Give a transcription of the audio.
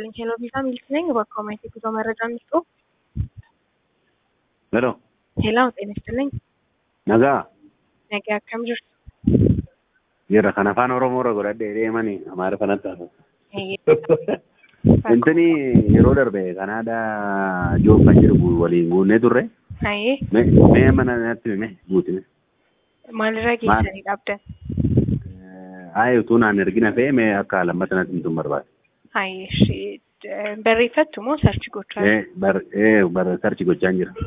ይስጥልኝ። ሄሎ ቪዛ ሚልክ ነኝ። በአካውንት የጉዞ መረጃ እንስጡ። ሄሎ ሄሎ ጤና ይስጥልኝ። nagaa ነገ akkam jirtu? jira kan afaan oromoo irra godhadhe deemanii amaara kanatti hafu Hayyee intini yeroo darbe kanaadhaa joob kan jedhu waliin guunnee turre hayyee mee mee mana natti hime guutime maalirra geessanii dhaabdan? aayi utuu naan ergina fee mee akka lammata natti himtuun barbaade Hayyee ishee barreeffattu moo sarchi gochaa ee bar ee bar sarchi gochaan jira